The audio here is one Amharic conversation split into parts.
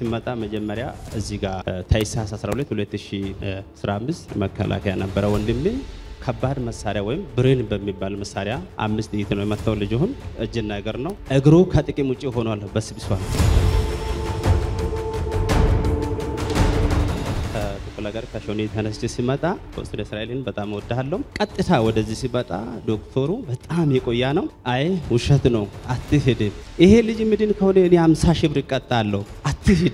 ሲመጣ መጀመሪያ እዚህ ጋር ታኅሳስ 12 2015 መከላከያ ነበረ ወንድሜ ከባድ መሳሪያ ወይም ብሬን በሚባል መሳሪያ አምስት ጥይት ነው የመታው። ልጅሁን እጅና እግር ነው። እግሩ ከጥቅም ውጭ ሆኗል፣ በስብሷል። ከጥቁል ሀገር ከሾኔ ተነስቼ ሲመጣ ወስደ እስራኤልን በጣም እወድሃለሁ። ቀጥታ ወደዚህ ሲመጣ ዶክተሩ በጣም የቆያ ነው። አይ ውሸት ነው አትሂድ፣ ይሄ ልጅ ምድን ከሆነ እኔ 50 ሺህ ብር እቀጣለሁ፣ አትሂድ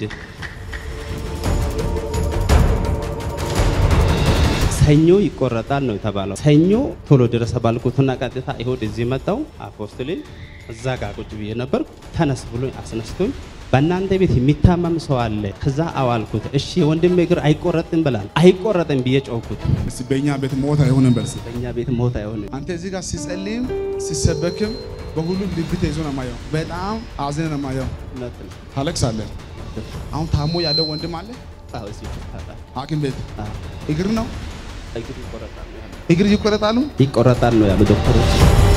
ሰኞ ይቆረጣል ነው የተባለው። ሰኞ ቶሎ ድረስ ባልኩትና ቀጥታ ይሁድ እዚህ መጣው። አፖስትሌን እዛ ጋር ቁጭ ብዬ ነበር። ተነስ ብሎ አስነስቶኝ በእናንተ ቤት የሚታመም ሰው አለ። ከዛ አዋልኩት። እሺ ወንድሜ እግር አይቆረጥም ብላል። አይቆረጥም ብዬ ጮኩት። እስቲ በእኛ ቤት ሞት አይሆንም በርስ በእኛ ቤት ሞት አይሆንም። አንተ እዚህ ጋር ሲጸልይም ሲሰበክም በሁሉም ልብ ተይዞ ነው የማየው። በጣም አዝነህ ነው የማየው። እውነት ነው። ታለቅሳለህ። አሁን ታሞ ያለው ወንድም አለ አዎ፣ እዚህ ይቆረጣል። ሐኪም ቤት አዎ፣ እግር ነው እግር ይቆረጣል ነው ያሉት። እግር ይቆረጣሉ። ይቆረጣል ነው ያሉ ዶክተሮች።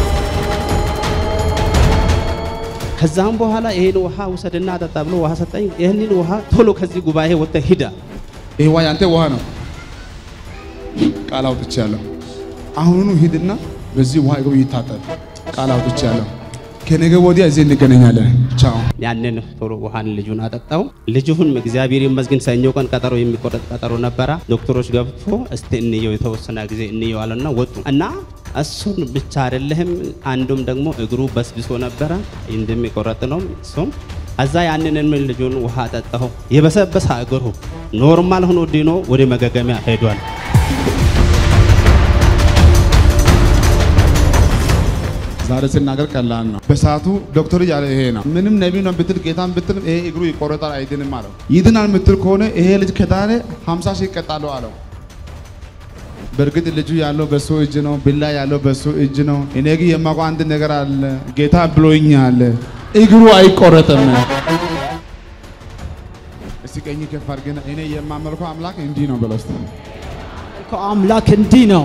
ከዛም በኋላ ይሄን ውሃ ውሰድና አጠጣ ብሎ ውሃ ሰጠኝ። ይህንን ውሃ ቶሎ ከዚህ ጉባኤ ወጥተህ ሂዳ ይሄ ውሃ ያንተ ውሃ ነው። ቃል አውጥቻለሁ። አሁኑኑ ሂድና በዚህ ውሃ እግሩ ይታጠብ። ቃል አውጥቻለሁ። ከነገ ወዲያ እዚህ እንገናኛለን። ቻው። ያንን ቶሎ ውሃን ልጁን አጠጣው። ልጁን እግዚአብሔር ይመስገን ሰኞ ቀን ቀጠሮ የሚቆረጥ ቀጠሮ ነበረ። ዶክተሮች ገብቶ እስቲ እንየው የተወሰነ ጊዜ እንየው አለና ወጡ እና እሱን ብቻ አይደለህም አንዱም ደግሞ እግሩ በስብሶ ነበረ እንደሚቆረጥ ነው እሱም እዛ ያንን ልጁን ውሃ አጠጣሁ። የበሰበሰ እግሩ ኖርማል ሆኖ ድኖ ወደ መገገሚያ ሄዷል። ዛሬ ስናገር ቀላል ነው። በሰዓቱ ዶክተር ያለ ይሄ ነው። ምንም ነቢይ ነው ብትል ጌታን ብትል ይሄ እግሩ ይቆረጣል አይድንም አለው። ይድናል የምትል ከሆነ ይሄ ልጅ ከዳነ 50 ሺህ ይቀጣሉ አለው። በእርግጥ ልጁ ያለው በሱ እጅ ነው፣ ብላ ያለው በሱ እጅ ነው። እኔ ግን የማውቀው አንድ ነገር አለ። ጌታ ብሎኛል፣ እግሩ አይቆረጥም። እስቲ ቀኝ ከፍ አድርገና እኔ የማመልከው አምላክ እንዲህ ነው በለው እስቲ። አምላክ እንዲህ ነው።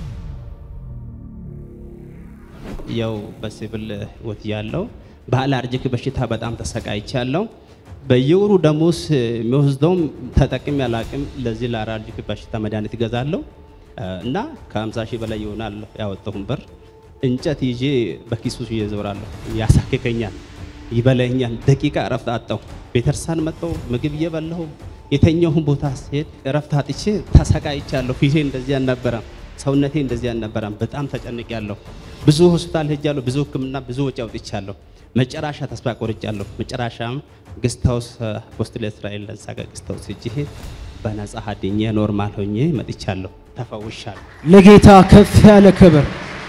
ያው በሲቪል ህይወት ያለው በአለርጂክ በሽታ በጣም ተሰቃይቻለሁ። በየወሩ ደሞዝ የሚወስደውም ተጠቅሜ አላቅም። ለዚህ ለአለርጂክ በሽታ መድኃኒት እገዛለሁ እና ከ50 ሺህ በላይ ይሆናል ያወጣሁን ብር። እንጨት ይዤ በኪሱ ይዤ እዞራለሁ። ያሳክከኛል፣ ይበላኛል። ደቂቃ እረፍት አጣሁ። ቤተርሳን መጣሁ፣ ምግብ እየበላሁ የተኛሁን ቦታ ስሄድ እረፍት አጥቼ ተሰቃይቻለሁ። ፊቴ እንደዚህ አልነበረም፣ ሰውነቴ እንደዚህ አልነበረም። በጣም ተጨንቄያለሁ። ብዙ ሆስፒታል ሄጃለሁ። ብዙ ሕክምና ብዙ ወጪ አውጥቻለሁ። መጨረሻ ተስፋ ቆርጫለሁ። መጨረሻም ግስታውስ ሆስፒታል እስራኤል እዛ ጋር ግስታውስ ሄጄ በነጻ ሀድኜ ኖርማል ሆኜ መጥቻለሁ። ተፈውሻለሁ። ለጌታ ከፍ ያለ ክብር።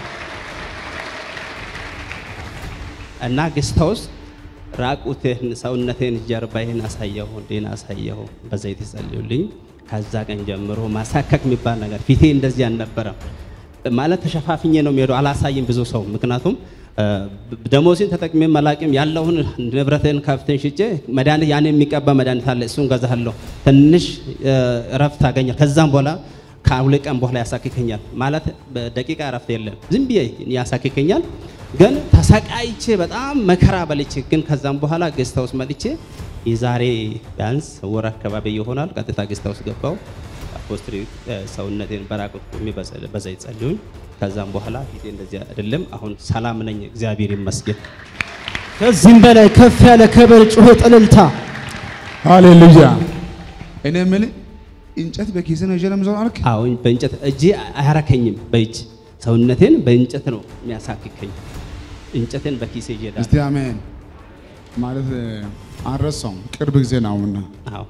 እና ግስታውስ ራቁቴን ሰውነቴን ጀርባዬን አሳየሁ፣ እንዴን አሳየሁ። በዘይት ጸልዩልኝ። ከዛ ቀን ጀምሮ ማሳከክ የሚባል ነገር ፊቴ እንደዚህ አልነበረም። ማለት ተሸፋፍኜ ነው የሚሄደው። አላሳይም ብዙ ሰው ምክንያቱም ደሞዜን ተጠቅሜ መላቅም ያለውን ንብረትን ከፍተን ሽጬ መድኃኒት ያን የሚቀባ መድኃኒት አለ እሱን ገዛለሁ። ትንሽ እረፍት አገኛል። ከዛም በኋላ ከሁለት ቀን በኋላ ያሳክከኛል። ማለት በደቂቃ እረፍት የለም። ዝም ብዬ ያሳክከኛል። ግን ተሰቃይቼ በጣም መከራ በልቼ ግን ከዛም በኋላ ጌስት ሃውስ መጥቼ የዛሬ ቢያንስ ወር አካባቢ ይሆናል ቀጥታ ጌስት ሃውስ ገባው። ፖስትሪ ሰውነቴን በራቁት ቆሜ በዘይት ጸልዩኝ። ከዛም በኋላ ፊቴ እንደዚህ አይደለም። አሁን ሰላም ነኝ፣ እግዚአብሔር ይመስገን። ከዚህም በላይ ከፍ ያለ ክብር፣ ጩኸት፣ እልልታ። ሃሌሉያ። እኔ የምልህ እንጨት በኪስ ነው ይዤ ነው የምዞረው አልክ? አሁን በእንጨት እጄ አያረከኝም። በእጅ ሰውነቴን በእንጨት ነው የሚያሳክከኝ። እንጨቴን በኪሴ ይሄዳል። እስቲ አሜን ማለት አልረሳውም። ቅርብ ጊዜ ነው አሁን አዎ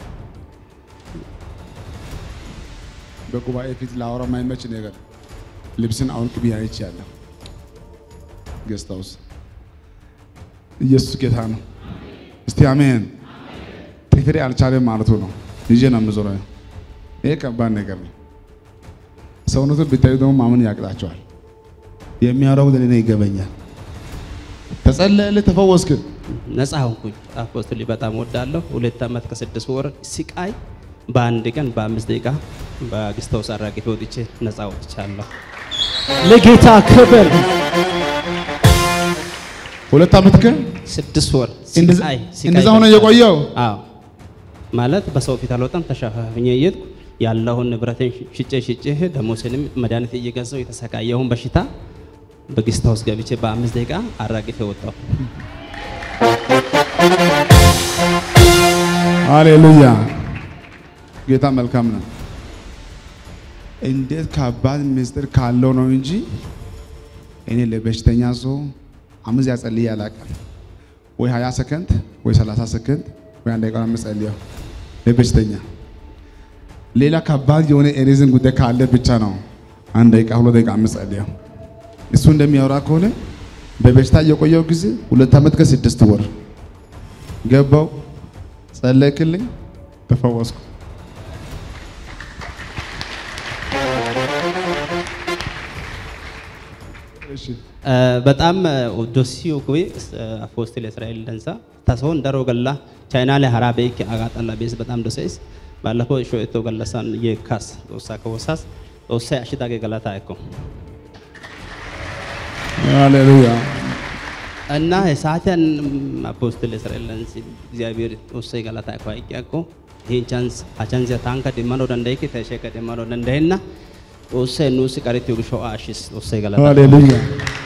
በጉባኤ ፊት ላወራ የማይመች ነገር ልብስን አውልቅ ብዬ አይቻለሁ። ጌስት ሃውስ ኢየሱስ ጌታ ነው። እስቲ አሜን። ጥፍሬ አልቻለም ማለቱ ነው። ይዤ ነው የምዞረው። ይሄ ከባድ ነገር ነው። ሰውነቱን ብታዩ ደግሞ ማመን ያቅጣቸዋል። የሚያወራው ለኔ ይገበኛል። ተጸለየልህ፣ ተፈወስክ። ነፃ ሆንኩኝ። አፖስትል በጣም ወዳለሁ። ሁለት ዓመት ከስድስት ወር ሲቃይ በአንድ ቀን በአምስት ደቂቃ በግስተው አራግፌ ወጥቼ ነፃ ወጥቻለሁ። ለጌታ ክብር። ሁለት ዓመት ከ ስድስት ወር እንደዛ ሲቃይ ሲቃይ እንደዛ ሆነ የቆየው አዎ ማለት በሰው ፊት አልወጣም። ተሸፋፍኜ እየሄድኩ ያለውን ንብረቴን ሽጬ ሽጬ ደሞሴንም መድኃኒት እየገዛው የተሰቃየውን በሽታ በጌስት ሃውስ ገብቼ በአምስት ደቂቃ አራግፌ ወጣሁ። ሃሌሉያ ጌታ መልካም ነው። እንዴት ከባድ ምስጢር ካለው ነው እንጂ እኔ ለበሽተኛ ሰው አምስት ያጸልይ አላውቅም። ወይ 20 ሰከንድ ወይ 30 ሰከንድ ወይ አንድ ደቂቃ ነው የምጸልየው ለበሽተኛ። ሌላ ከባድ የሆነ ኤሪዝን ጉዳይ ካለ ብቻ ነው አንድ ደቂቃ ሁለት ደቂቃ የምጸልየው። እሱ እንደሚያወራ ከሆነ በበሽታ እየቆየው ጊዜ ሁለት ዓመት ከስድስት ወር ገባው፣ ጸለይክልኝ፣ ተፈወስኩ። እሺ በጣም ዶሲዮ ኩዌ አፖስትል እስራኤል ደንሳ ተሰውን ደሮ ገላ ቻይና ላይ ሀራ ቤክ አጋጠላ ቤስ በጣም ዶሴስ ባለፈው ሾኤቶ ገለሳን የካስ ጦሳ ከወሳስ ጦሳ አሽታጌ ገላታ እኮ ሃሌሉያ እና የሳቲያን አፖስትል እስራኤል ደንሲ እግዚአብሔር ጦሳ ገላታ እኮ አይቂያኮ ይህን ቻንስ አቻንስ ታንከ ደማኖ ደንዳይክ ተሸከ ደማኖ ደንዳይና ጦሳ ኑስ ቀሪት ይግሾ አሽስ ጦሳ ገላታ ሃሌሉያ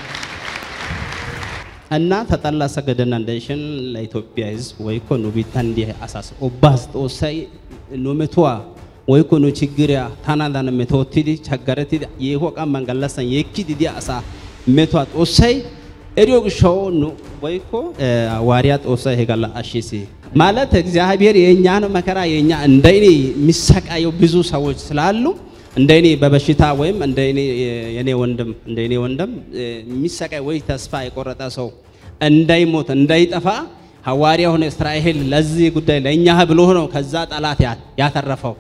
እና ተጠላ ሰገደና እንደሽን ለኢትዮጵያ ሕዝብ ወይኮ ኑ ቢታን እንዲህ አሳስ ኦባስ ጦሳይ ኑ መቷ ወይኮ ኑ ችግሪያ ታናዳን መቶቲዲ ቸገረቲ የሆቃ መንገላሰን የኪዲ ዲ አሳ መቷ ጦሳይ እዲዮ ግሾው ኑ ወይኮ ዋሪያ ጦሳይ ሄጋላ አሺሲ ማለት እግዚአብሔር የእኛን መከራ የእኛ እንደኔ የሚሰቃየው ብዙ ሰዎች ስላሉ እንደኔ በበሽታ ወይም እንደኔ የኔ ወንድም እንደኔ ወንድም የሚሰቃይ ወይ ተስፋ የቆረጠ ሰው እንዳይሞት እንዳይጠፋ ሐዋርያ ሆነ እስራኤል ለዚህ ጉዳይ ለእኛ ብሎ ነው ከዛ ጠላት ያ- ያተረፈው።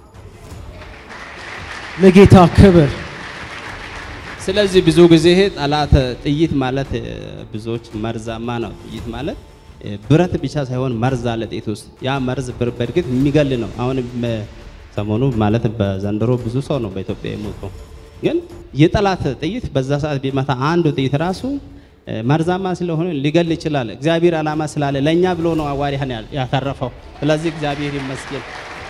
ለጌታ ክብር ስለዚህ ብዙ ጊዜ ይሄ ጠላት ጥይት ማለት እ፣ ብዙዎች መርዛማ ነው። ጥይት ማለት እ፣ ብረት ብቻ ሳይሆን መርዝ አለ ጥይት ውስጥ። ያ መርዝ በር- በእርግጥ የሚገል ነው። አሁን በ- ሰሞኑ ማለት በዘንድሮ ብዙ ሰው ነው በኢትዮጵያ የሞተው። ግን የጠላት ጥይት በዛ ሰዓት ቢመታ አንዱ ጥይት ራሱ እ፣ መርዛማ ስለሆነ ሊገል ይችላል። እግዚአብሔር ዓላማ ስላለ ለእኛ ብሎ ነው ሐዋርያን ያ- ያተረፈው። ስለዚህ እግዚአብሔር ይመስገን።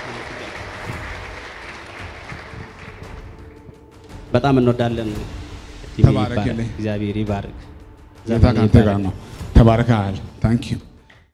በጣም እንወዳለን። ተባረክልኝ። እግዚአብሔር ይባርክ። ጌታ ካንተ ጋር ነው። ተባርከሃል። ታንክ ዩ